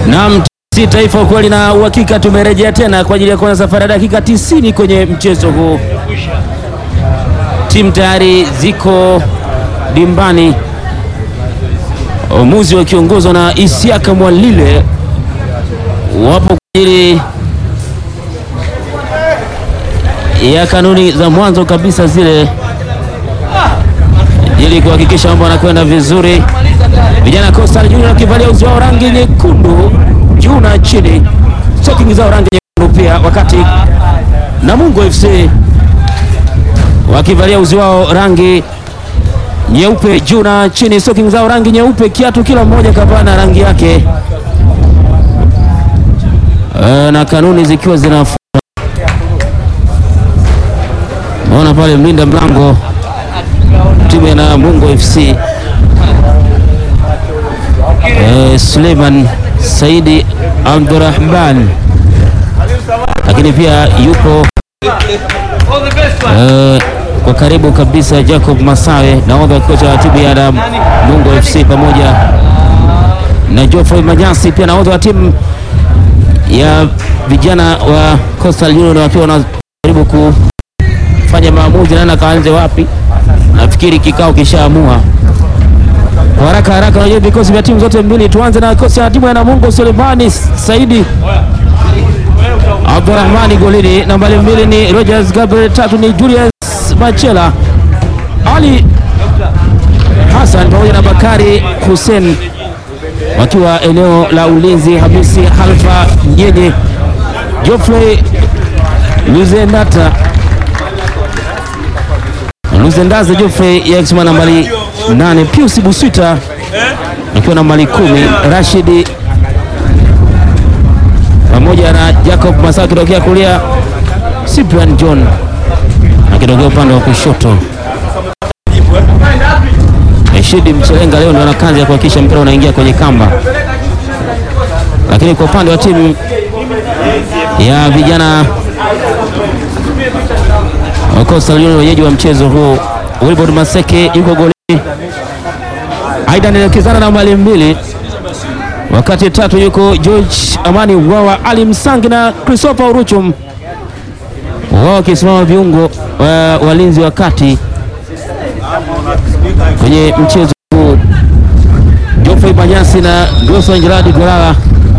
Naam, si taifa ukweli na uhakika, tumerejea tena kwa ajili ya kuanza safari ya dakika 90 kwenye mchezo huu. Timu tayari ziko dimbani, uamuzi wakiongozwa na Isiaka Mwalile wapo kwa ajili ya kanuni za mwanzo kabisa zile, ili kuhakikisha mambo yanakwenda vizuri. Vijana Coastal Union wakivalia uzi wao rangi nyekundu juu na chini, stocking zao rangi nyekundu pia, wakati Namungo FC wakivalia uzi wao rangi nyeupe juu na chini, stocking zao rangi nyeupe, kiatu kila mmoja kavaa na rangi yake, e, na kanuni zikiwa zinafuata. Naona pale mlinda mlango timu ya Namungo FC Eh, Suleiman Saidi Abdurrahman, lakini pia yupo eh, kwa karibu kabisa Jacob Masawe, nahodha wa kocha wa timu ya Namungo FC, pamoja na Geoffrey Manyasi, pia nahodha wa timu ya vijana wa Coastal Union, wakiwa wanajaribu kufanya maamuzi, nani kaanze wapi. Nafikiri kikao kishaamua kwa haraka haraka, unajua vikosi vya timu zote mbili. Tuanze na kikosi cha timu ya Namungo, Sulemani Saidi Abdurrahmani golini, nambari mbili ni Rogers Gabriel, tatu ni Julius Machela, Ali Hassan pamoja na Bakari Hussein wakiwa eneo la ulinzi, Hamisi Halfa Nyenye, Geoffrey Luzendata Luzendaze Geoffrey Yaxma nambari nane, Pius Buswita akiwa nambari kumi, Rashidi pamoja na Jacob Masa akitokea kulia, Cyprian John akitokea upande wa kushoto. Rashidi Mchelenga leo ndio ana kazi ya kuhakikisha mpira unaingia kwenye kamba, lakini kwa upande wa timu ya vijana Coastal Union wenyeji wa mchezo huu, Wilbord Maseke yuko golini, Aidan anaelekezana na mali mbili, wakati tatu yuko George Amani Wawa, Ali Msangi na Christopher Uruchum, wao wakisimama viungo wa walinzi wa kati kwenye mchezo huu. Geoffrey Manyasi na Groson Gerard Golala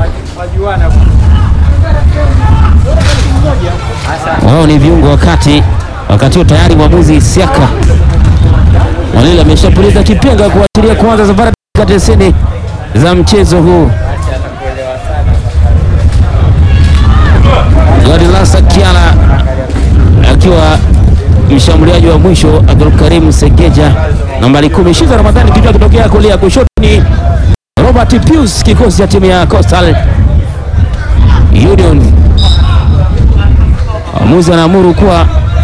wao ni viungo wa kati wakati huo tayari mwamuzi Isiaka Mwalile ameshapuliza kipenga kuashiria kuanza safari dakika tisini za mchezo huu. Gadilasa Kiala akiwa mshambuliaji wa mwisho, Abdulkarim Segeja nambari kumi, Shiza Ramadhani kijua kitokea kulia, kushoto ni Robert Pius, kikosi cha timu ya Coastal Union. Mwamuzi anaamuru kuwa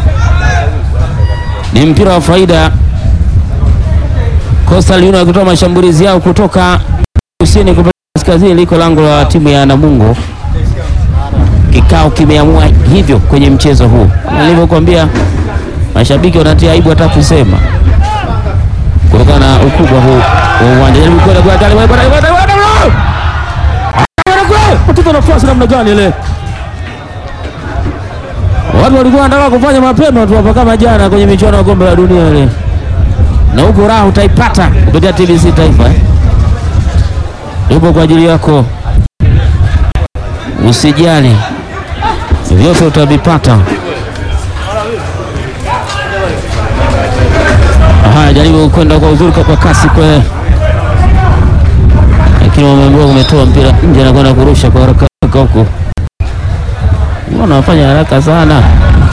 ni mpira wa faida. Coastal Union wakitoa mashambulizi yao kutoka kusini kupeleka kaskazini, liko lango la timu ya Namungo. Kikao kimeamua hivyo kwenye mchezo huu, nilivyokuambia, mashabiki wanatia aibu hata kusema kutokana na ukubwa huu wa uwanja. Jaribu kwenda kwa gari mtoto nafasi namna gani ile Watu walikuwa wanataka kufanya mapema tu hapa kama jana kwenye michuano ya kombe la dunia ile, na huko raha utaipata kupitia TBC Taifa eh. Yupo kwa ajili yako, usijali, vyote utavipata. Haya, jaribu kwenda kwa uzuri kwa kasi kwa, lakini wameambiwa umetoa mpira nje na kwenda kurusha kwa haraka huko Wanafanya haraka sana,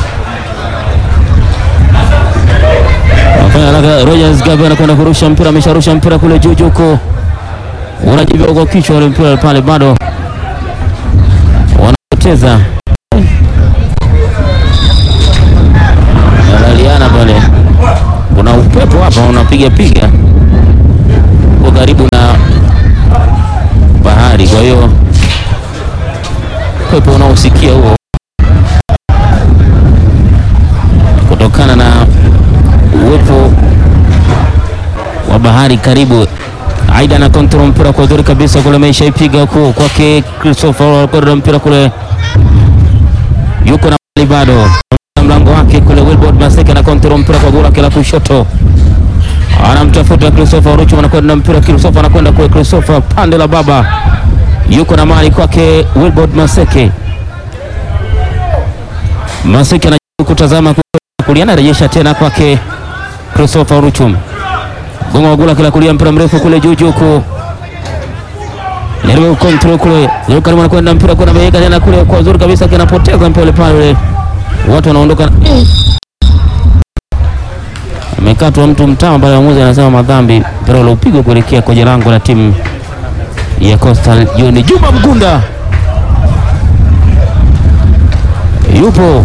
wanafanya haraka. Rogers Gabe anakwenda kurusha mpira, amesharusha mpira kule juu juu huko, unajibia kwa kichwa ule mpira pale, bado wanapoteza, wanaliana pale. Kuna upepo hapa unapiga piga uko karibu na bahari, kwa hiyo upepo unaosikia huo kutokana na uwepo wa bahari karibu Aida na kontrol mpira kwa uzuri kabisa kule, ameisha ipiga huku kwake Christopher kwenda mpira kule, yuko na mali bado mlango wake kule. Wilbord Maseke na kontrol mpira kwa gula kila kushoto, anamtafuta Christopher Ruchu, anakwenda mpira. Christopher anakwenda kule, Christopher pande la baba, yuko na mali kwake Wilbord Maseke. Maseke anajaribu kutazama kulia, anarejesha tena kwake Christopher Ruchu gonga wagula kila kulia mpira mrefu kule juu juu ku jaribu control kule jaribu karibu anakwenda mpira kwa nabeka tena kule kwa uzuri kabisa kinapoteza mpira pale, watu wanaondoka. Amekatwa mtu mtama pale, mwamuzi anasema madhambi, mpira ule upigwa kuelekea kwenye lango la timu ya Coastal Union. Juma Mgunda yupo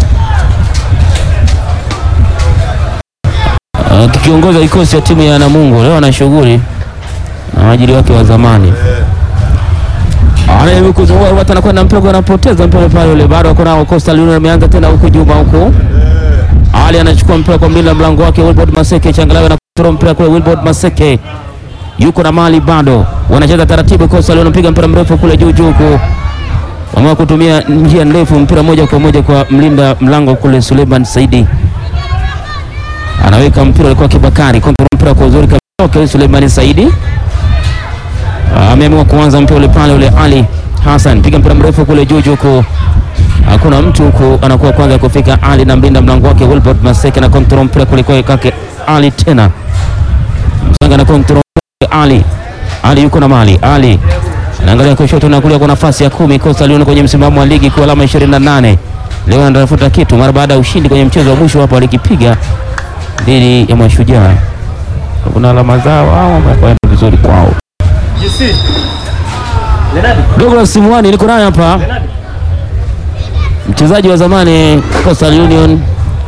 kikiongoza kikosi cha timu ya Namungo leo ana shughuli na waajiri wake wa zamani. Anajaribu kuzunguka watu, anakwenda mpira, anapoteza mpira pale ule, bado wako nao. Coastal Union ameanza tena huku Juma huku Ali anachukua mpira kwa mlinda mlango wake Wilbord Maseke, changalawe na kutoa mpira kule. Wilbord Maseke yuko na mali bado, wanacheza taratibu. Coastal wanapiga mpira mrefu kule juu juu huku, wamewa kutumia njia ndefu, mpira moja kwa moja kwa mlinda mlango kule Suleiman Saidi anaweka mpira alikuwa Kibakari kontrol mpira kwa uzuri kabisa. Okay, Suleimani Saidi ameamua kuanza mpira ule pale ule. Ali Hassan piga mpira mrefu kule juu juu, huko hakuna mtu huko, anakuwa kwanza kufika Ali na mlinda mlango wake Wilbert Maseke na kontrol mpira kule kwa kake Ali tena Msanga na kontrol Ali Ali yuko na mali Ali anaangalia kushoto na kulia kwa nafasi ya kumi. Coastal Union kwenye msimamo wa ligi kwa alama 28 leo anatafuta kitu mara baada ya ushindi kwenye mchezo wa mwisho hapo alikipiga dhidi ya Mashujaa. Kuna alama zao au wamekwenda vizuri kwao. Douglas Simwani niko naye hapa, mchezaji wa zamani Coastal Union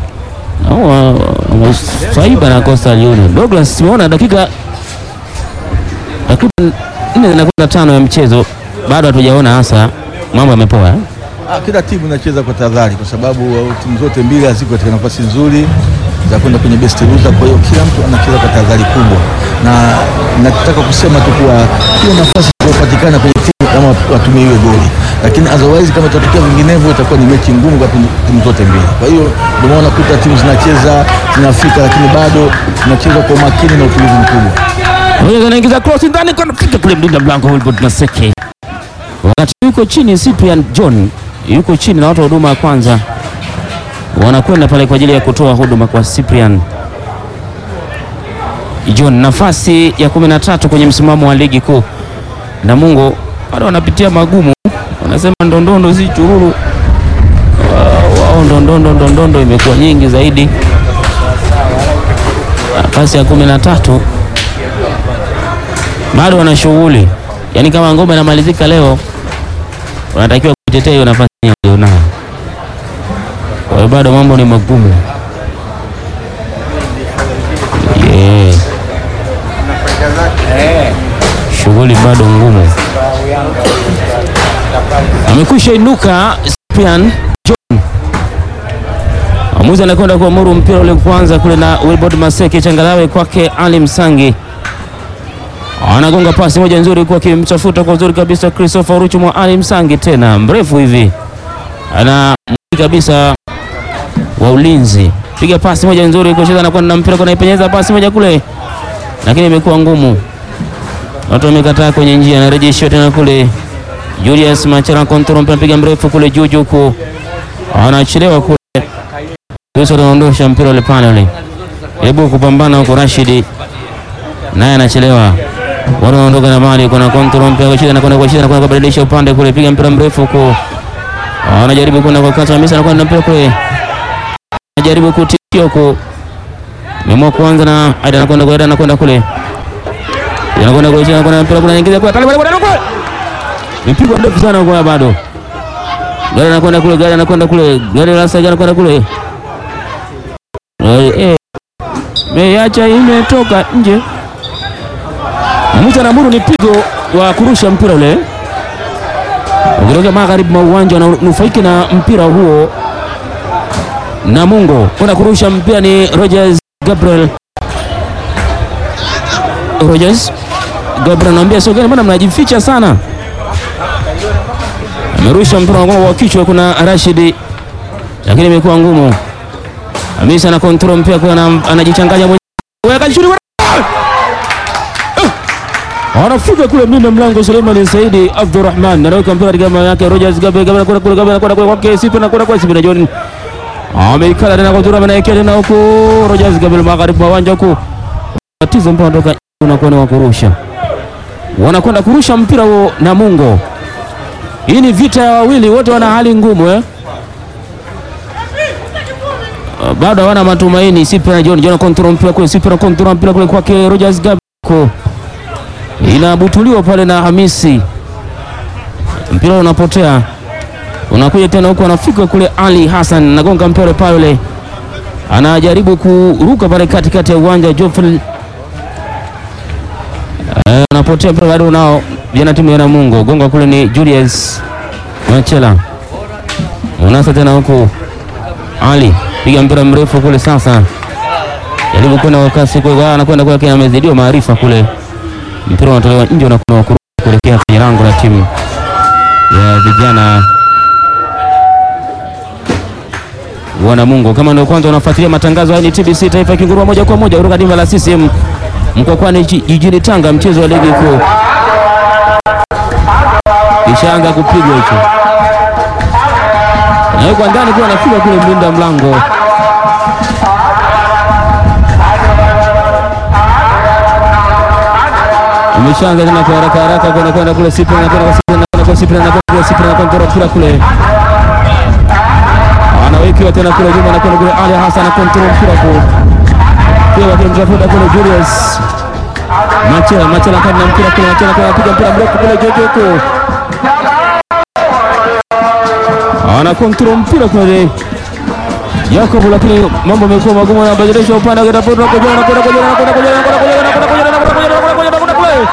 saiba na Coastal Union. Douglas, simeona dakika takriban nne zinakwenda tano ya mchezo, bado hatujaona hasa mambo yamepoa eh? Ah, kila timu inacheza kwa tahadhari kwa sababu uh, timu zote mbili haziko katika nafasi nzuri za kwenda kwenye best loser. Kwa hiyo kila mtu anacheza kwa tahadhari kubwa, na nataka kusema tu kuwa hiyo nafasi inayopatikana kwenye timu kama watumie hiyo goli, lakini otherwise kama itatokea vinginevyo itakuwa ni mechi ngumu kwa timu zote mbili. Kwa hiyo ndio maana kuta timu zinacheza zinafika, lakini bado zinacheza kwa umakini na utulivu mkubwa. Moja anaingiza cross ndani kwa nafika kule mlinda mlango Wilbert Maseke. Wakati yuko chini Cyprian John yuko chini na watu wa huduma ya kwanza wanakwenda pale kwa ajili ya kutoa huduma kwa Cyprian John, nafasi ya kumi na tatu kwenye msimamo wa ligi kuu. Namungo bado wanapitia magumu, wanasema ndondondo si chururu wao, ndondondo ndondondo imekuwa nyingi zaidi. Nafasi ya kumi na tatu bado wana shughuli, yaani kama ngoma inamalizika leo, wanatakiwa kuitetea hiyo nafasi walionayo. Kwa hiyo bado mambo ni magumu yeah. Shughuli bado ngumu. Amekwisha inuka Cyprian John, amuzi anakwenda kuamuru mpira ule kwanza kule na Wilbord Maseke, changalawe kwake Ali Msangi anagonga pasi moja nzuri kwa kimtafuta kwa uzuri kabisa Christopher Ruchu mwa Ali Msangi, tena mrefu hivi ana kabisa wa ulinzi, piga pasi moja nzuri kucheza na kwenda mpira kwa ipenyeza pasi moja kule, lakini imekuwa ngumu, watu wamekataa kwenye njia, anarejesha tena kule Julius Machara control mpira, piga mrefu kule juu juu, huko anachelewa kule, Yesu anaondosha mpira ule pale ule, hebu kupambana huko Rashidi naye anachelewa, watu wanaondoka na mali, kuna control mpira kwa shida na kwenda kwa shida na kwenda kubadilisha upande kule, piga mpira mrefu huko, anajaribu kwenda kwa kata Hamisa na kwenda mpira kule, anajaribu kutishia huko, memua kuanza na Aida anakwenda kwa Aida anakwenda kule, anakwenda kwa shida anakwenda mpira kule, anaingiza kwa pale pale pale, mpigwa ndefu sana kwa bado gari anakwenda kule, gari anakwenda kule, gari la sasa anakwenda kule, eh meacha imetoka nje. Mwamuzi anaamuru ni pigo wa kurusha mpira ule ukitokea magharibi mwa uwanja, wananufaiki na mpira huo. Namungo kwenda kurusha mpira ni Rogers Gabriel Rogers Gabriel anamwambia sogeni, mbona mnajificha sana? Amerusha mpira wa kichwa, kuna Rashidi, lakini imekuwa ngumu. Hamisa ana control mpira kwa anajichanganya mwenyewe. Weka shuri Anafika kule mlinda mlango Suleiman Saidi Abdurrahman anaweka mpira katika mama yake Rogers Gabe Gabe anakwenda kule Gabe anakwenda kule kwake Sipe anakwenda kwa Sipe na John. Ameikala tena kwa Tura anaekea tena huko Rogers Gabe magharibi wa uwanja huko. Tatizo mpira unatoka unakuwa ni wa kurusha. Wanakwenda kurusha mpira huo na Mungo. Hii ni vita ya wawili wote wana hali ngumu eh. Bado hawana matumaini. Sipe na John John control mpira kule Sipe na control mpira kule kwake Rogers Gabe inabutuliwa pale na Hamisi, mpira unapotea, unakuja tena huko, anafika kule Ali Hassan nagonga mpira pale, anajaribu kuruka pale katikati ya uwanja Joffrey, anapotea mpira bado nao vijana timu ya Namungo, gonga kule ni Julius Machela, unasa tena huko Ali piga mpira mrefu kule, sasa jaribu kwenda kwa kasi, kwa anakwenda kwa, amezidiwa maarifa kule mpira unatolewa nje unakuwa kuelekea kwenye lango la timu ya vijana wa Namungo. Kama ndio kwanza unafuatilia matangazo haya, ni TBC Taifa ikingurua moja kwa moja kutoka dimba la CCM Mkwakwani jijini Tanga, mchezo wa ligi kuu kishaanza kupigwa hicho, na yuko ndani kwa anafika kule mlinda mlango umeshaanza tena kwa haraka haraka kwenda kwenda kule Sipe na kwenda kwa Sipe na kwenda kwa Sipe na kwenda kwa mpira kule, anawekewa tena kule nyuma na kwenda kule Ali Hassan na control mpira kule pia wakimtafuta kule Julius Machela Machela kama mpira kule Machela kwa anapiga mpira mrefu kule Jojo huko ana control mpira kule Jacob, lakini mambo yamekuwa magumu, anabadilisha upande wa kitafuta kwa jana kwenda kwa jana kwenda kwa jana kwenda kwa jana kwenda kwa jana kwenda kwa jana kwenda kwa jana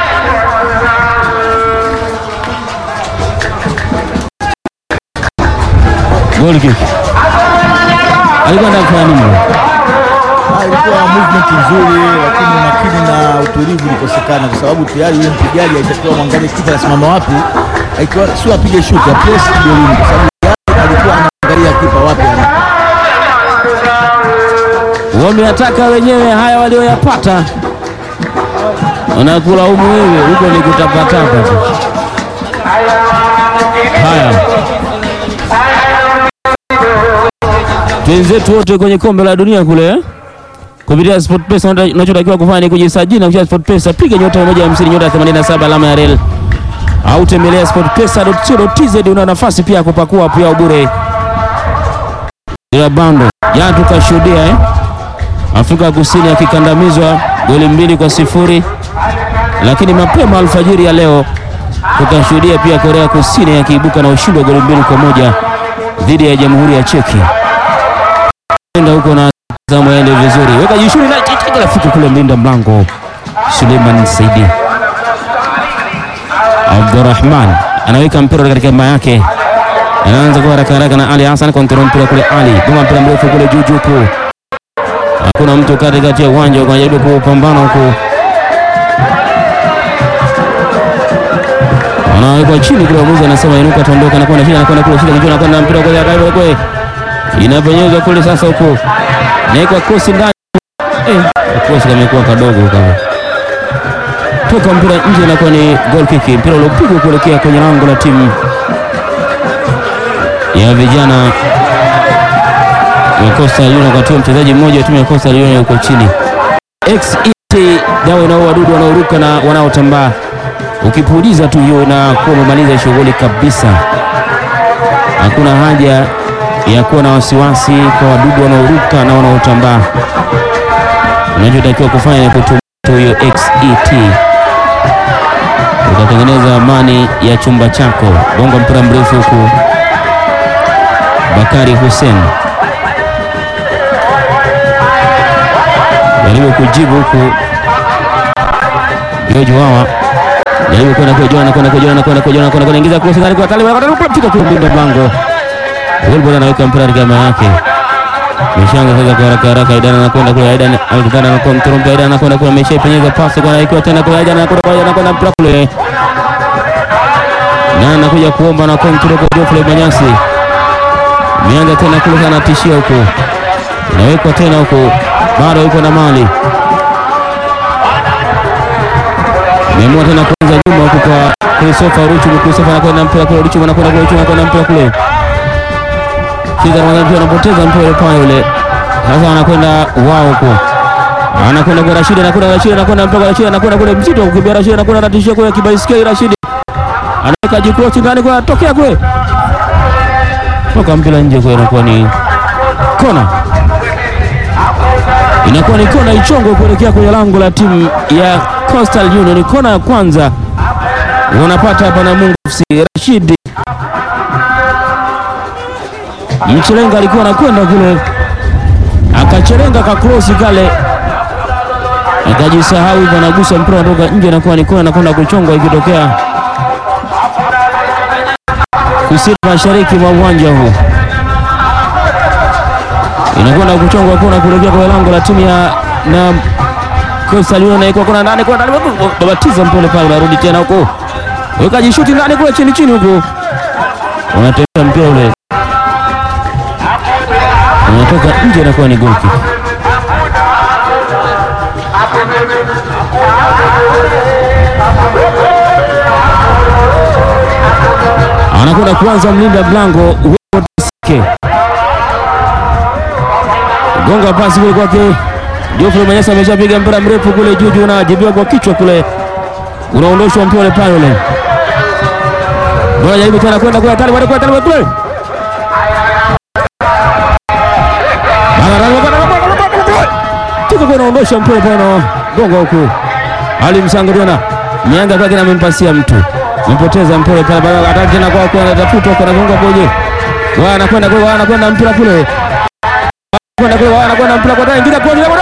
Goal kick. Alikuwa anataka kufanya nini? Ilikuwa movement nzuri, lakini umakini na utulivu ulikosekana, kwa sababu tayari yule mpigaji alitakiwa mwangalie kipa anasimama wapi, aikiwa sio apige shuti apige golini, kwa sababu tayari alikuwa anaangalia kipa wapi ana Wameyataka wenyewe haya walioyapata, wanakulaumu wewe, huko ni kutapatapa tu. Haya, twenzetu wote kwenye kombe la dunia kule kupitia SportPesa, unachotakiwa kufanya ni kujisajili na kucheza SportPesa, piga nyota 150 nyota 87 alama ya rel au tembelea sportpesa.co.tz. Una nafasi pia ya kupakua pia bure ila bando jana tukashuhudia eh? Afrika Kusini akikandamizwa goli mbili kwa sifuri, lakini mapema alfajiri ya leo tukashuhudia pia Korea Kusini akiibuka na ushindi wa goli mbili kwa moja dhidi ya Jamhuri ya Cheki. Enda huko na zamu yaende vizuri, weka jishuri na chichika rafiki kule mlinda mlango Suleiman Saidi Abdurrahman anaweka mpira katika mama yake, anaanza kwa haraka haraka na Ali Hassan kontrol mpira kule, Ali goma mpira mrefu kule juu juu kuu hakuna mtu katikati ya uwanja unajaribu kupambana huko, anawekwa chini kule, mwamuzi anasema inuka, tondoka, anakwenda chini, anakwenda kule chini, kijana anakwenda mpira kule akaiba kule, inapenyezwa kule sasa, huko naikwa kosi ndani, eh, kosi kamekuwa kadogo kama toka mpira nje, inakuwa ni goal kick, mpira uliopigwa kuelekea kwenye lango la timu ya vijana ya Coastal Union wakati wa mchezaji mmoja wa timu ya Coastal Union yuko chini. XET dawa inao wadudu wanaoruka na wanaotambaa, ukipuliza tu hiyo na kuwa umemaliza shughuli kabisa. Hakuna haja ya kuwa na wasiwasi kwa wadudu wanaoruka na wanaotambaa. Unachotakiwa kufanya ni kutumia hiyo XET, utatengeneza amani ya chumba chako. Bonga mpira mrefu huku Bakari Hussein jaribu kujibu huku George Wawa jaribu kwenda kwa Jona kwenda kwa Jona kwenda kwa Jona kwenda kuingiza cross ndani kwa Talib anafika kwa mlinda mlango. Wilbur anaweka mpira katika maana yake. Mishanga sasa kwa haraka haraka, Aidan anakwenda kule, Aidan Alexander anakuwa mturumbi, Aidan anakwenda kule, ameshaipenyeza pasi kwa ikiwa tena kule, Aidan anakwenda kule, anakwenda mpira kule, na anakuja kuomba na kontrol kwa Geoffrey Manyasi, imeanza tena kule, sana tishia huko, inawekwa tena huko, bado yuko na mali Meamua tena kuanza nyuma huko kwa Christopher Ruchu. Christopher anakwenda mpira kule, Ruchu anakwenda kule, Ruchu anakwenda mpira kule. Kiza anakwenda anapoteza mpira ule pale ule. Sasa anakwenda wao huko. Anakwenda kwa Rashid, anakwenda Rashid, anakwenda mpira kwa Rashid, anakwenda kule mzito wa kukimbia Rashid, anakwenda anatishia kule kibaisikeli Rashid. Anaweka jikrosi ndani kwa tokea kule. Toka mpira nje kwa inakuwa ni kona. Inakuwa ni kona ichongo kuelekea kwenye lango la timu ya Coastal Union. Kona ya kwanza wanapata hapa na Mungu FC. Rashid Mchelenga alikuwa anakwenda kule, akachelenga kakrosi kale, akajisahau hivyo, anagusa mpira unatoka nje, inakuwa ni kona, anakwenda kuchongwa ikitokea kusini mashariki mwa uwanja huu, inakwenda kuchongwa kona kuelekea kwenye lango la timu ya na Coastal Union naikuwa kuna ndani kwa ndani babatiza mpole pale, unarudi tena huko, weka jishuti ndani kule chini chini huko, unatembea mpira ule unatoka nje, inakuwa ni goal kick. Anakwenda kuanza mlinda mlango Wodesike, gonga pasi kule kwake Geoffrey Manyasa ameshapiga mpira mrefu kule juu juu, unajibiwa kwa kichwa kule, unaondoshwa mpira ule pale ule. Bora jaribu tena kwenda kule hatari bado kule kule. Tuko kwa unaondosha mpira pale na gonga huku. Ali Msango tena. Mianga kwake na amempasia mtu. Mpoteza mpira pale bado hatari tena kwa kwa anatafuta kwa anagonga boje. Wao anakwenda kule, wao anakwenda mpira kule. Anakwenda kule, wao anakwenda mpira kwa tena ingia kwa ile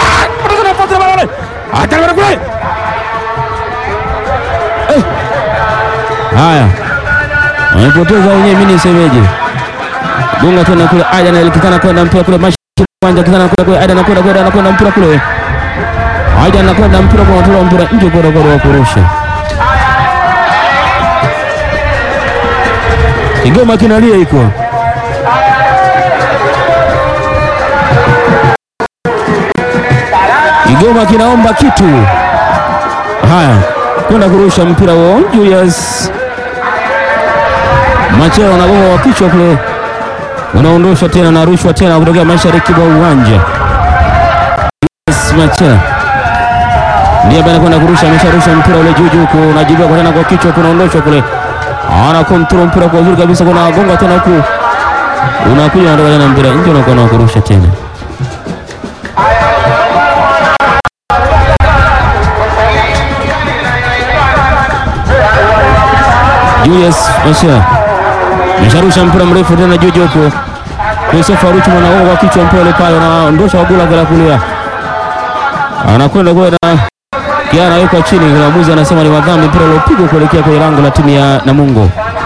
Haya, wamepoteza wenyewe, mimi nisemeje? Gonga tena kule, Aidan alikitana kwenda mpira kule mashariki uwanja, kitana kule kule, Aidan anakwenda kule, anakwenda mpira kule, Aidan anakwenda mpira kwa kutoa mpira nje kwa kwa kurusha. Kigoma kinalia iko Kigoma kinaomba kitu. Haya, kwenda kurusha mpira huo. Julius Macheo anagonga wa kichwa kule, unaondosha tena na rushwa tena kutokea mashariki mwa uwanja. Julius Macheo ndiye ambaye anakwenda kurusha, amesharusha mpira ule juu juu, unajibiwa kwa tena kwa kichwa, kunaondoshwa kule, ana kontrol mpira kwa uzuri kabisa, kuna gonga tena huku, unakuja unatoka tena mpira nje, unakuwa na kurusha tena Julius Masha mesharusha mpira mrefu tena juu juu huko. Christopher Ruchu anaoga kwa kichwa mpira ile pale, anaondosha wagula kwa kulia, anakwenda kwa na kia anawekwa chini. Mwamuzi anasema ni madhambi, mpira uliopigwa kuelekea kwenye lango la timu ya Namungo.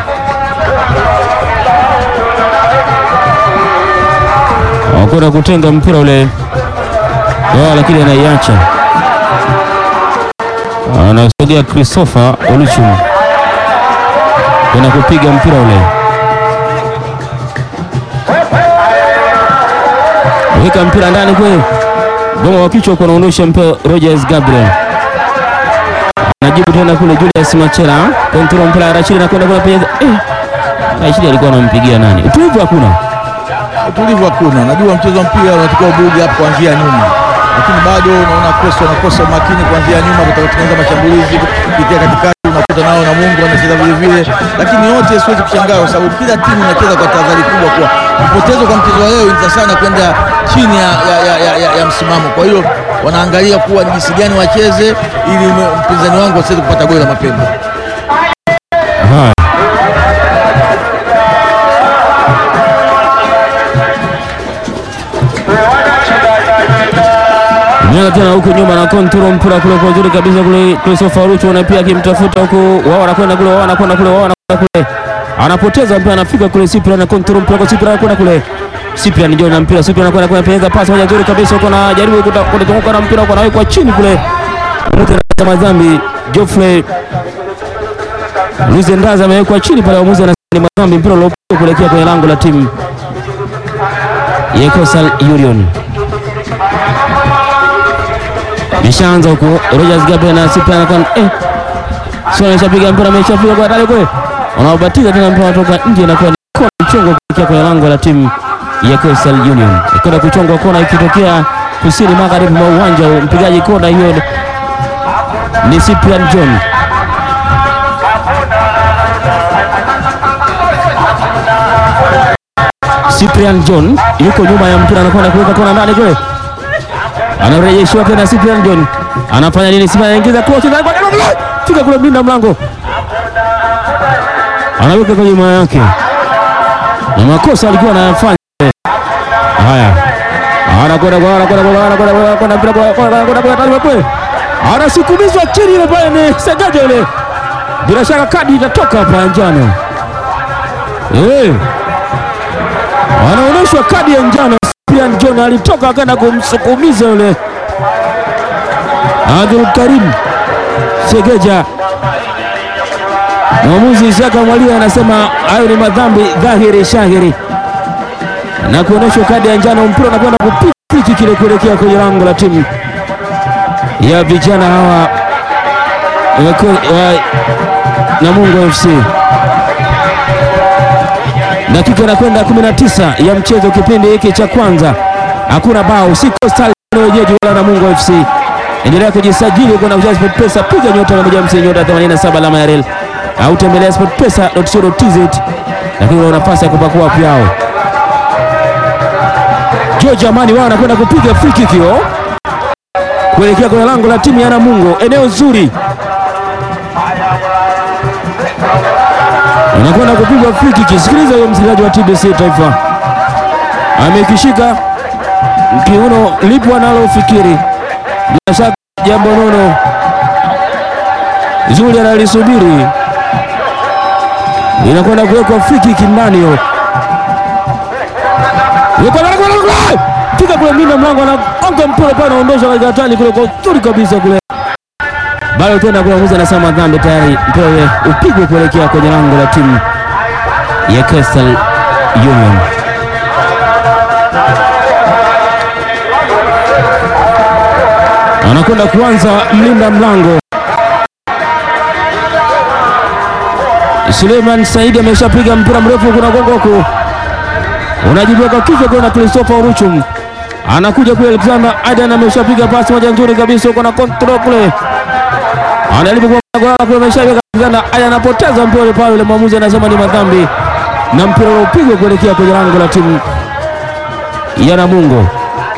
Wakwenda kutenga mpira ule wao, lakini anaiacha, anasogea Christopher Oluchu kwenda kupiga mpira ule, weka mpira ndani kwe goma wa kichwa kunaondosha mpira. Rogers Gabriel anajibu tena kule, Julius Machela kontrol mpira, Rashid anakwenda kule penye eh, Rashid alikuwa anampigia nani? Utulivu hakuna, utulivu hakuna. Najua mchezo wa mpira unatakiwa ubugi hapo kuanzia nyuma, lakini bado unaona kosa wanakosa umakini kuanzia nyuma, kutengeneza mashambulizi kupitia katikati unakuta nao na Mungu anacheza vile vile, lakini yote siwezi kushangaa kwa sababu kila timu inacheza kwa tahadhari kubwa, kwa kupotezwa kwa mchezo wa leo ni sana kwenda chini ya, ya, ya, ya, ya, ya msimamo. Kwa hiyo wanaangalia kuwa ni jinsi gani wacheze ili mpinzani wangu asiweze kupata goli la mapema. Mnyanga tena huku nyuma na kontrol mpira kule kwa uzuri kabisa kule Christopher Ruchu na pia akimtafuta huku, wao wanakwenda kule, wao wanakwenda kule, wao wanakwenda kule. anapoteza mpira, anafika kule Cyprian na control mpira kwa Cyprian anakwenda kule Cyprian ndio na mpira Cyprian anakwenda kule peneza pasi moja nzuri kabisa, uko na jaribu kutazunguka na mpira uko nawekwa chini kule mtu na madhambi Geoffrey Luzendaza amewekwa chini pale, waamuzi anasema ni madhambi, mpira uliopigwa kuelekea kwenye lango la timu ya Coastal Union. Mishaanza huko Rogers Gabe na Cyprian anakwenda eh, sio ameshapiga mpira, ameshapiga kwa dale kule, wanaobatiza tena mpira kutoka nje na kwa kona mchongo kuelekea kwenye lango la timu ya Coastal Union. Kwenda kuchongwa kona ikitokea kusini magharibi mwa uwanja, mpigaji kona hiyo ni Cyprian John. Cyprian John yuko nyuma ya mpira, anakwenda kuweka kona ndani kule, anarejeshiwa tena. Cyprian John anafanya nini? Cyprian anaingiza cross, fika kule, mlinda mlango anaweka kwa nyuma yake, na makosa alikuwa anayafanya haya. Anakwenda kwa anakwenda kwa anakwenda kwa mpira kwa anakwenda kwa talibu kule, anasukumizwa chini ile pale, ni Segaja ile, bila shaka kadi itatoka hapa ya njano eh anaonyeshwa kadi ya njano. Cyprian John alitoka akaenda kumsukumiza yule Abdul Karim Segeja. Mwamuzi Isaka Mwalia anasema hayo ni madhambi dhahiri shahiri na kuonyeshwa kadi ya njano. Mpira unakwenda kupiki kile kuelekea kwenye lango la timu ya vijana hawa wa Namungo FC. Dakika inakwenda 19 ya mchezo, kipindi hiki cha kwanza, hakuna bao, si Coastal wenyeji wala Namungo FC. Endelea kujisajili kwenda kucheza SportPesa, piga nyota 150 nyota 87 alama ya rel au tembelea sportpesa.co.tz, lakini una nafasi ya kupakua pyao. George Amani wao anakwenda kupiga free kick hiyo kuelekea kwenye lango la timu ya Namungo, eneo zuri anakwenda kupigwa free kick. Sikiliza huyo msikilizaji wa TBC Taifa, amekishika kiuno, lipo analofikiri bila shaka jambo nono zuri analisubiri, inakwenda kuwekwa free kick ndani hiyo, fika kule mlinda mlango anaonga mpira pale, anaondosha katika hatari kule kwa uzuri kabisa kule bado tena kuna mwamuzi anasema madhambi tayari, mpira ule upigwe kuelekea kwenye lango la timu ya Coastal Union. Anakwenda kuanza mlinda mlango Suleiman Saidi ameshapiga mpira mrefu, kuna gongo huko unajiweka kichwa kwa Christopher Uruchum, anakuja kule Alexander Adan ameshapiga pasi moja nzuri kabisa huko na control kule anajaribu kwa kule ameshaweka aya, anapoteza mpira pale, yule mwamuzi anasema ni madhambi na mpira upigwa kuelekea kwenye lango la timu ya Namungo.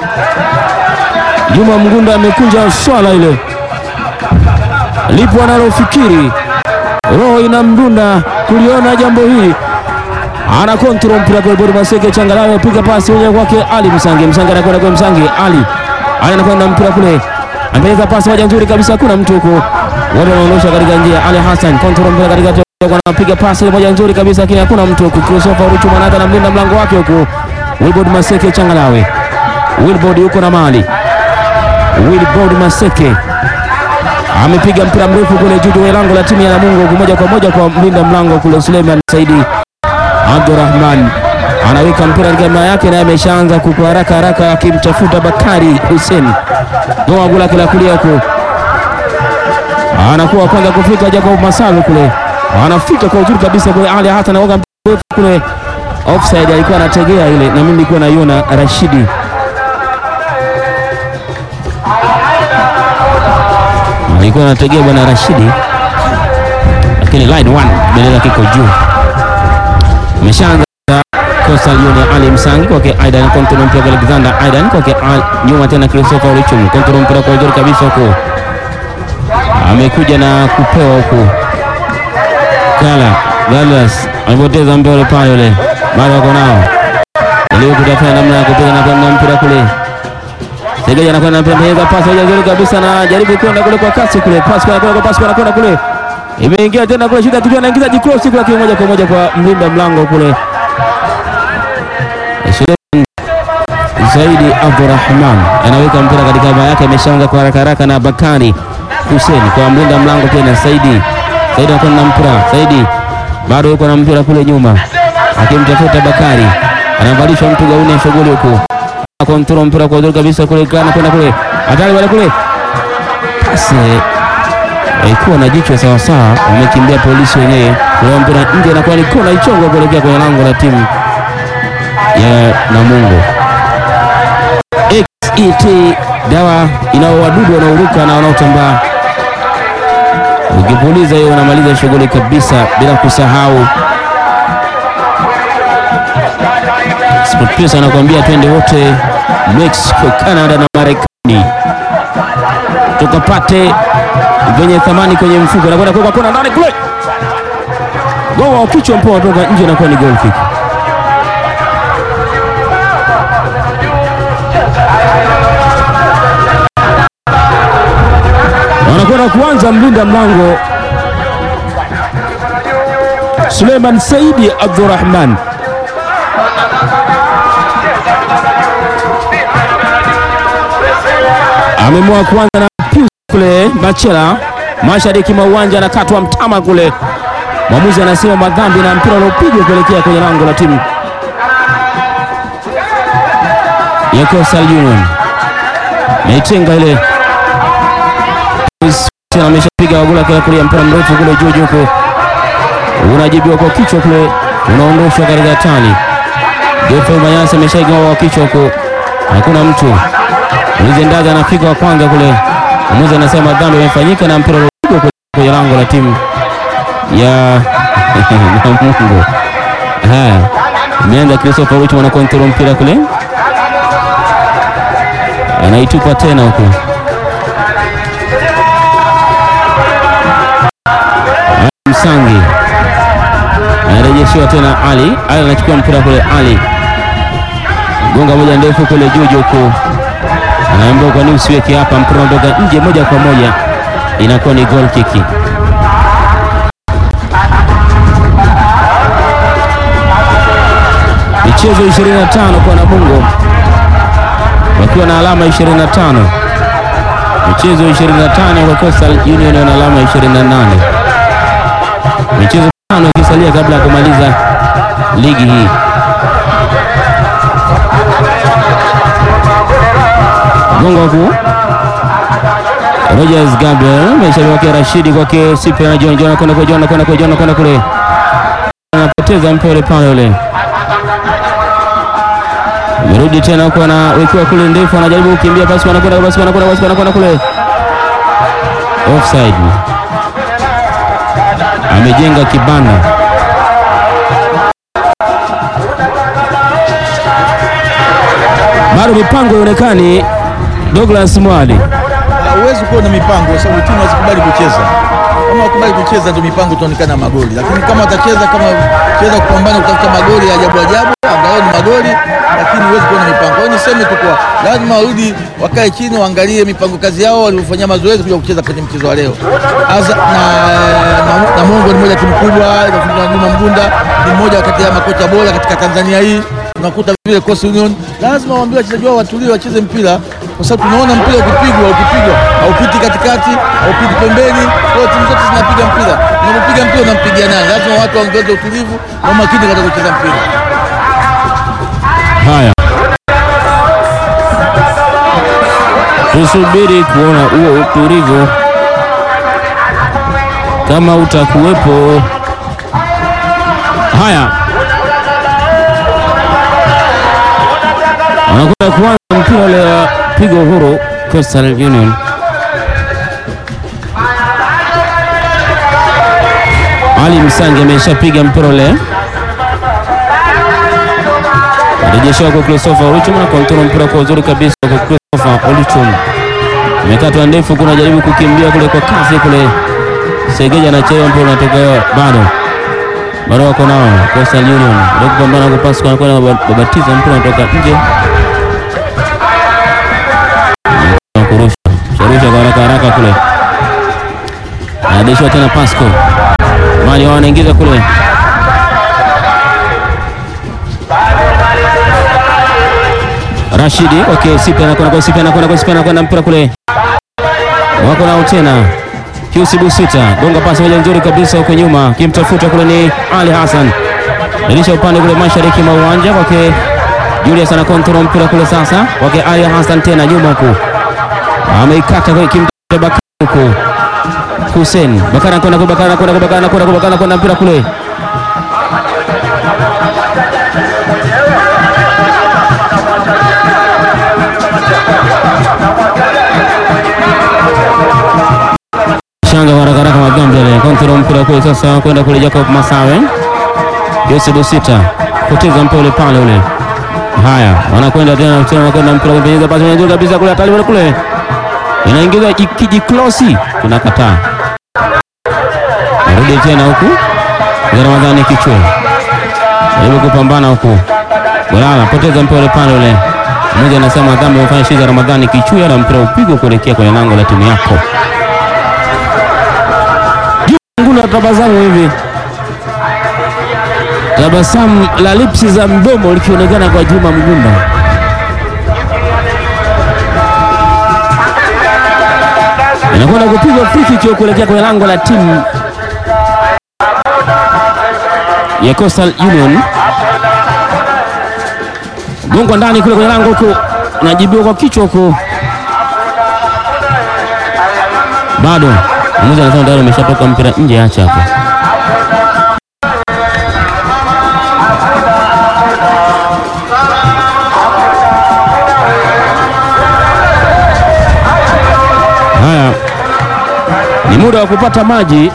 Juma Mgunda amekunja swala ile, lipo analofikiri, roho inamdunda kuliona jambo hili, ana control mpira kwa bodi Maseke Changalawe, apiga pasi moja kwake Ali Msangi, Msangi anakwenda kwa Msangi, Ali Ali anakwenda mpira kule, ameweza pasi moja nzuri kabisa, hakuna mtu huko wote wanaondosha katika njia. Ali Hassan control mpira katika anapiga pasi moja nzuri kabisa, lakini hakuna mtu huko. Christopher Ruchu Manaka na mlinda mlango wake huko, Wilbord Maseke Changalawe, Wilbord yuko na mali, Wilbord Maseke amepiga mpira mrefu kule juu ya lango la timu ya Namungo, moja kwa moja kwa mlinda mlango kule Suleiman Saidi Abdurrahman anaweka mpira katika maya yake, naye ameshaanza kwa haraka haraka akimtafuta Bakari Hussein goa gula kila kulia huko anakuwa kwanza kufika Jacob Masalu kule, anafika kwa uzuri kabisa kule. Ali hata anaoga kule offside, alikuwa anategea ile, na mimi nilikuwa naiona Rashidi alikuwa anategea bwana Rashidi, lakini line one bendera kiko juu, ameshaanza Coastal Union. Ali Msangi kwake Aidan, kontrol mpira kwa Alexander Aidan kwake nyuma tena Christopher Richum, kontrol mpira kwa uzuri kabisa huko amekuja na kupewa huku Kala Galas amepoteza mpira pale, yule bado wako nao ili kutafuta namna ya kupiga na kwenda mpira kule. Segeja anakwenda mpira, pasi moja nzuri kabisa, na jaribu kwenda kule kwa kasi kule, pasi kwa kwa pasi kwa kwenda kule, imeingia tena kule, shida kitu anaingiza jikrosi kule, moja kwa moja kwa mlinda mlango kule Suleiman Zaidi Abdurrahman anaweka mpira katika baa yake, ameshaanza kwa haraka haraka na Bakari Hussein kwa mlinda mlango tena Saidi. Saidi anakuwa na mpira, Saidi bado yuko na mpira kule nyuma, akimtafuta Bakari, anavalishwa mtu gauni shughuli huku, kontrol mpira kwa uzuri kabisa kule, kana kwenda kule, hatari wale kule, pasi ikuwa na jicho sawa sawa, wamekimbia polisi wenyewe, kwa mpira nje, inakuwa ni kona ichongo kuelekea kwenye lango la timu ya Namungo. XET dawa inao wadudu wanaoruka na wanaotambaa, ukipuliza hiyo unamaliza shughuli kabisa, bila kusahau SportPesa anakuambia twende wote Mexico, Canada na Marekani tukapate venye thamani kwenye mfuko. Nakwenda kuweka kona ndani kule, goa wa kichwa mpira unatoka nje, inakuwa ni goal kick. wanakwenda kuanza mlinda mlango Suleiman Saidi Abdurrahman amemua kuanza na Pius kule Machela mashariki mwa uwanja, anakatwa mtama kule, mwamuzi anasema madhambi na mpira uliopigwa kuelekea kwenye lango la timu ya Coastal Union, naitenga ile ameshapiga wagula kila kulia mpira mrefu kule juu juu huko unajibiwa kwa kichwa kule, unaondoshwa katika tani. Jopo Manyasi ameshaigawa kwa kichwa huko, hakuna mtu Ulizendaza anafika wa kwanza kule, mwamuzi anasema dhambi imefanyika na mpira ulipigwa kwenye lango la timu ya Namungo. Haya, imeanza Christopher Ruch mwana kontrol mpira kule, anaitupa tena huko Msangi anarejeshiwa tena Ali. Ali anachukua mpira kule, Ali gonga moja ndefu kule juu huko, anaambiwa kwa nini usiweke hapa, mpira unatoka nje moja kwa moja, inakuwa ni goal kick. Michezo 25 kwa Namungo wakiwa na alama 25, michezo 25 kwa Coastal Union wana alama 28 michezo tano ikisalia kabla ya kumaliza ligi hii. Gongo huku Rogers Gabriel maisha wake Rashidi kwake Cyprian John John kwenda kwa John kwenda kwa John kwenda kule, anapoteza mpira pale ule, merudi tena huko, anawekewa kule ndefu, anajaribu kukimbia, basi wanakwenda basi wanakwenda basi wanakwenda kule, offside amejenga kibanda bado mipango ionekani. Douglas Mwali, Huwezi kuwa na mipango kwa sababu timu hazikubali kucheza. Kama wakubali kucheza ndio mipango itaonekana magoli, lakini kama watacheza kama cheza kupambana kutafuta magoli ya ajabu ajabu, angalau ni magoli, lakini huwezi kuwa na mipango. Kwa hiyo niseme tu kwa lazima warudi wakae chini waangalie mipango kazi yao waliofanyia mazoezi kuja kucheza kwenye mchezo wa leo. Aza, na, na, na Mungu ni moja timu kubwa inafundishwa na Juma Mgunda, ni mmoja kati ya makocha bora katika Tanzania hii. Unakuta vile Coastal Union lazima waambie wachezaji wao watulie, wacheze mpira kwa sababu tunaona mpira ukipigwa ukipigwa haupiti katikati, haupiti pembeni. Kwa hiyo timu zote zinapiga mpira, unapopiga mpira unampigia nani? Lazima watu waongeze utulivu na umakini katika kucheza mpira. haya tusubiri kuona huo utulivu kama utakuwepo. Haya, wanakwenda kuanza mpira ule wa pigo huru Coastal Union. Ali Msangi ameshapiga mpira ule, arejeshewa kwa Christopher Oluchum na kontrol mpira kwa uzuri kabisa kwa Christopher Oluchum, imekatwa ndefu, kuna jaribu kukimbia kule kwa kasi kule, Segeja anachelewa, mpira unatoka bado bado wako nao Coastal Union ndio kupambana kupasi kwa kwenda babatiza mpira unatoka nje kurusha sharusha kwa haraka haraka kule, anadeshwa tena Pasco mali wao wanaingiza kule Rashidi okay, Sipi anakwenda kwa Sipi anakwenda kwa Sipi anakwenda mpira kule, wako nao tena Piusi Busita gonga pasi moja nzuri kabisa huko nyuma, kimtafuta kule ni Ali Hassan, ilisha upande kule mashariki mwa uwanja kwake Julius ana control mpira kule sasa kwake Ali Hassan tena nyuma huku ameikata kwa kimtafuta Bakari huku Hussein Bakari anakwenda kwa Bakari anakwenda kwa Bakari anakwenda kwa Bakari anakwenda mpira kule shanga kwa haraka haraka Magambele kontrol mpira kule sasa kwenda kule Jacob Masawe Yose Busita poteza mpira ule pale ule. Haya, wanakwenda tena tena wanakwenda mpira kupenyeza pasi nzuri kabisa kule hatari kule. Inaingiza kiji klosi tunakataa. Narudi tena huku. Za Ramadhani kichwa. Jaribu kupambana huku. Bwana poteza mpira ule pale ule. Mmoja anasema dhambi amefanya shiza Ramadhani kichwa na mpira upigwa kuelekea kwenye lango la timu yako. Nguna tabasamu hivi, tabasamu la lipsi za mdomo likionekana kwa Juma Mgunda. Inakwenda kupigwa free kick kuelekea kwenye lango la timu ya Coastal Union. Gongwa ndani kule kwenye lango huko, najibiwa kwa kichwa huko, bado mmoja anasema tayari umeshatoka mpira nje, acha hapo. Haya, ni muda wa kupata maji,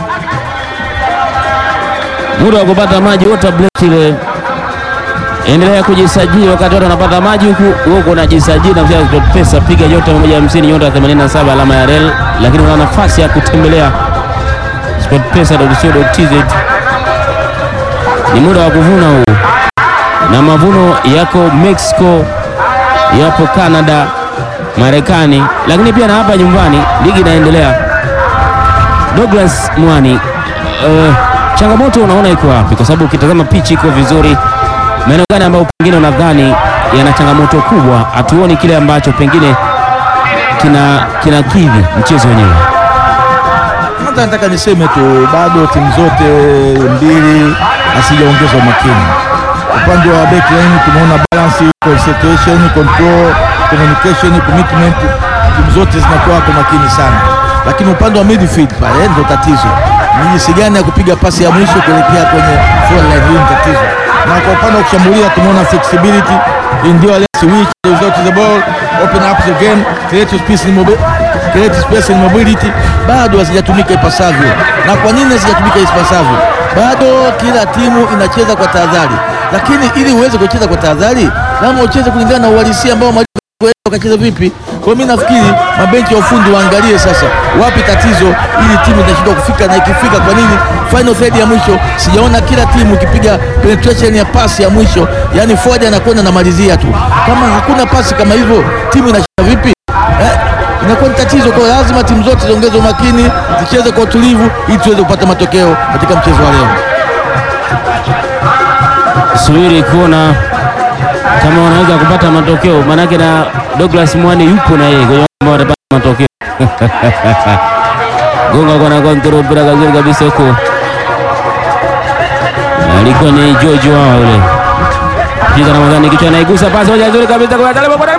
muda wa kupata maji. Water break ile, endelea kujisajili wakati watu wanapata maji huku huko unajisajili na kucheza pesa, piga nyota 150 nyota 87 alama ya rel, lakini una nafasi ya kutembelea sportpesa.co.tz. Ni muda wa kuvuna huu, na mavuno yako Mexico, yapo Canada, Marekani, lakini pia na hapa nyumbani ligi inaendelea. Douglas Mwani, uh, changamoto unaona iko wapi? Kwa sababu ukitazama pichi iko vizuri, maeneo gani ambayo pengine unadhani yana changamoto kubwa? Hatuoni kile ambacho pengine kina kinakidhi mchezo wenyewe. Kwanza nataka niseme tu bado timu zote mbili hasijaongeza umakini. Upande wa backline tumeona balance, concentration, control, communication, commitment, timu zote zinakuwa kwa makini sana, lakini upande wa midfield pale ndio tatizo. Ni jinsi gani ya kupiga pasi ya mwisho kuelekea kwenye forward line, hiyo ni tatizo. Na kwa upande wa kushambulia tumeona flexibility, endurance, which without the ball, open up the game, create space and mobility create space and mobility bado hazijatumika ipasavyo. Na kwa nini hazijatumika ipasavyo? Bado kila timu inacheza kwa tahadhari, lakini ili uweze kucheza kwa tahadhari, lazima ucheze kulingana na uhalisia ambao wakacheza vipi. Kwa mimi nafikiri mabenchi ya ufundi waangalie sasa wapi tatizo, ili timu inashindwa kufika, na ikifika, kwa nini final third ya mwisho sijaona kila timu ikipiga penetration ya pasi ya mwisho, yani forward anakwenda na malizia tu. Kama hakuna pasi kama hivyo, timu inashinda vipi eh? inakuwa ni tatizo. Kwa lazima timu zote ziongeze umakini, zicheze kwa utulivu ili tuweze kupata matokeo katika mchezo wa leo. Subiri kuona kama wanaweza kupata matokeo, maanake na Douglas Mwani yupo na yeye kwenye ambao watapata matokeo gonga kwa na kontrol mpira kazuri kabisa huko, alikuwa ni George wao yule kiza Ramadhani, kichwa anaigusa pasi moja nzuri kabisa kwa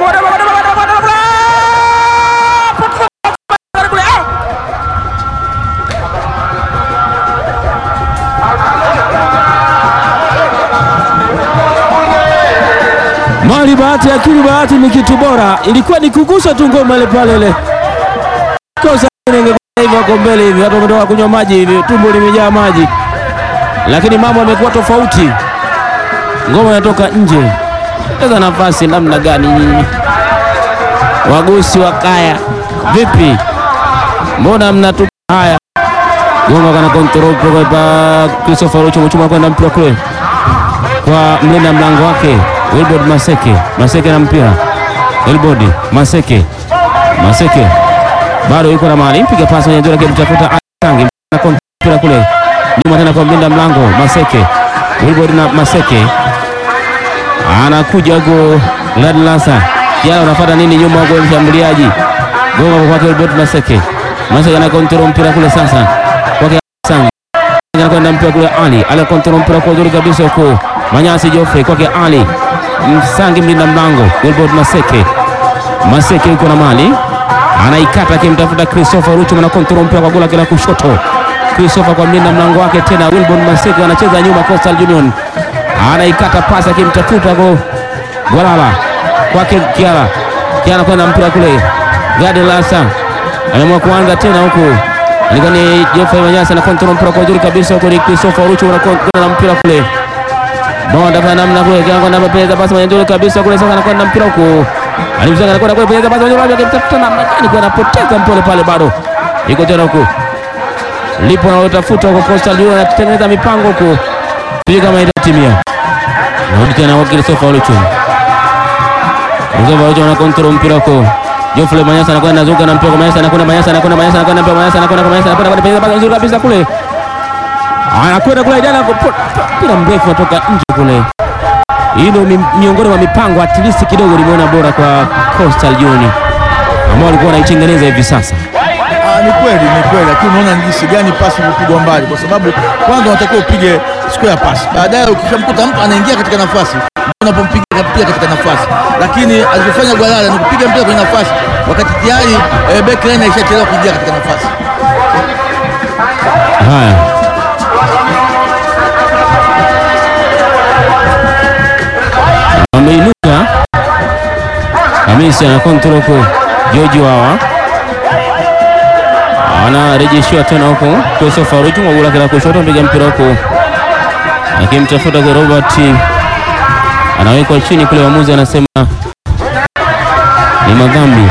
Mali bahati akili bahati ni kitu bora, ilikuwa ni kugusa tu ngoma ile pale ile. Kosa ingekuwa hivyo wako mbele hivi, watu wametoka kunywa maji hivi, tumbo limejaa maji, lakini mambo yamekuwa tofauti. Ngoma inatoka nje. Sasa nafasi namna gani nyinyi wagusi wa kaya, vipi? Mbona mnatupa haya? Goma kana control kwa pa Christopher Rocho mchuma kwenda mpira kule kwa mlinda mlango wake Wilbord Maseke. Maseke na mpira Wilbord Maseke. Maseke bado yuko na mali, mpiga pasi nzuri akimtafuta Kangi nyuma tena kwa mlinda mlango Maseke, Wilbord na Maseke anakuja huko Ladlasa Kiala, unafuata nini nyuma huko mshambuliaji gonga kwake Wilbord Maseke. Maseke ana kontrol mpira kule sasa kwake Sang anakwenda mpira kule Ali ala kontrol mpira kwa uzuri kabisa huko Manyasi Joffrey kwake Ali Msangi mlinda mlango Wilbord Maseke. Maseke yuko na mali anaikata akimtafuta Christopher Ruchu na kontrol mpira kwa gola kila kushoto. Christopher kwa mlinda mlango wake tena Wilbord Maseke anacheza nyuma Coastal Union anaikata pasi akimtafuta go Gwalala kwake Kiara. Kiara kwenda mpira kule Gadi Lasa ameamua kuanza tena huku alikuwa ni Geoffrey Manyasa na kontrol mpira kwa uzuri kabisa huko ni Christopher Ruchu na na mpira kule Bonda kwa namna kule kiango na pesa basi mwenye nzuri kabisa kule sasa anakwenda mpira huko. Alimzanga anakwenda kule pesa basi mwenye nzuri akitafuta namna gani kwa anapoteza mpole pale bado. Iko tena huko. Lipo na utafuta huko Coastal Union anatengeneza mipango huko. Sijui kama itatimia. Rudi tena kwa Christopher Oluchun. Christopher Oluchun ana control mpira huko. Geoffrey Manyasa anakwenda anazuka na mpira kwa Manyasa anakwenda Manyasa anakwenda Manyasa anakwenda mpira Manyasa anakwenda Manyasa anakwenda pesa basi nzuri kabisa kule. Anakwenda kule jana mpira mrefu natoka nje kule. Hii ndio mi- miongoni mwa mipango at least kidogo limeona bora kwa Coastal Union ambao walikuwa wanaitengeneza hivi sasa. Ah, ni kweli ni kweli, lakini unaona ni jinsi gani pasi ilipigwa mbali, kwa sababu kwanza unatakiwa upige square pass, baadaye ukishamkuta mtu anaingia katika nafasi unapompiga pia katika nafasi, lakini alichofanya Gwalala ni kupiga mpira kwenye nafasi wakati tayari eh, backline aishachelewa kuingia katika nafasi. Haya, ameinuka Hamisi ana kontrol huko, George Wawa anarejeshiwa tena huko Christopher Ruchu magula kila kushoto, mpiga mpira huko akimtafuta kwa Robert, anawekwa chini kule, waamuzi anasema ni madhambi.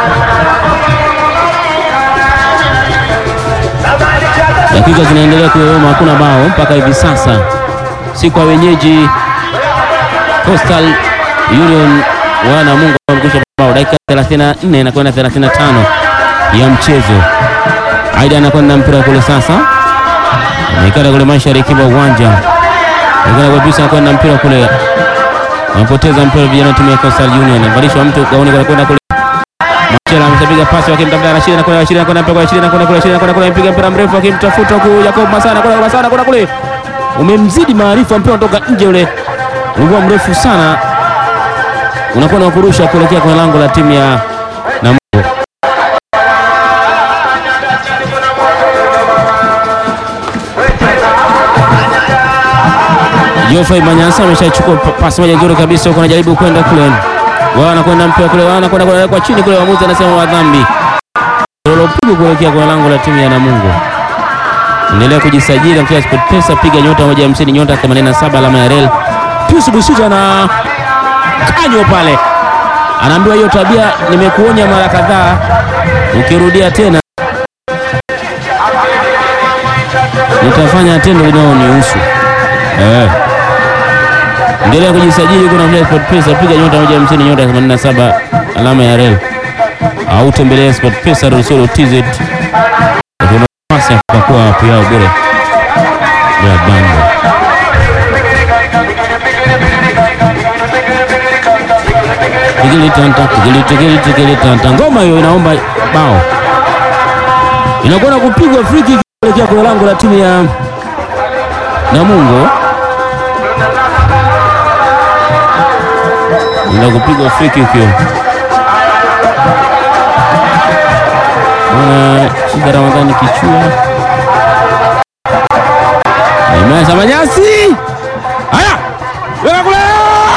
Dakika zinaendelea kuyoyoma, hakuna bao mpaka hivi sasa, si kwa wenyeji Coastal Union wana Mungu wamekwisha bao. Dakika 34 na kwenda 35 ya mchezo. Aida anakwenda mpira kule sasa, amekata kule mashariki mwa uwanja, anakwenda kabisa, anakwenda mpira kule, anapoteza mpira vijana wa timu ya Coastal Union, avalishwa mtu gauni kwenda kule Machela ameshapiga pasi wakimtafuta Rashid na kuna Rashid na kuna mpira kwa Rashid na kuna kule Rashid na kuna kule mpiga mpira mrefu akimtafuta huku Jacob Masana kuna Masana kuna kule umemzidi maarifa, mpira unatoka nje ule, ulikuwa mrefu sana, unakuwa na kurusha kuelekea kwenye lango la timu ya Namungo. Geoffrey Manyasa ameshachukua pa- pasi moja nzuri kabisa huko, anajaribu kwenda kule, wao anakwenda mpira kule, wao anakwenda kule kwa chini kule, waamuzi anasema wa dhambi lolopigo kuelekea kwenye lango la timu ya Namungo. Endelea kujisajili katika SportPesa, piga nyota moja hamsini nyota 87 alama ya rel. Pius Busuja na kanyo pale, anaambiwa hiyo tabia nimekuonya mara kadhaa, ukirudia tena nitafanya tendo linalonihusu. Eh. Endelea kujisajili kuna vile SportPesa, piga nyota moja hamsini nyota 87 alama ya rel au tembelea sportpesa.co.tz kuna nafasi ya kupakua app yao bure bila bango. Tigili tanta, tigili tigili tigili tanta. Ngoma hiyo inaomba bao, inakuwa na kupigwa free kick kuelekea kwenye lango la timu ya Namungo, ina kupigwa free kick hiyo. Bwana Shida Ramadhani Kichua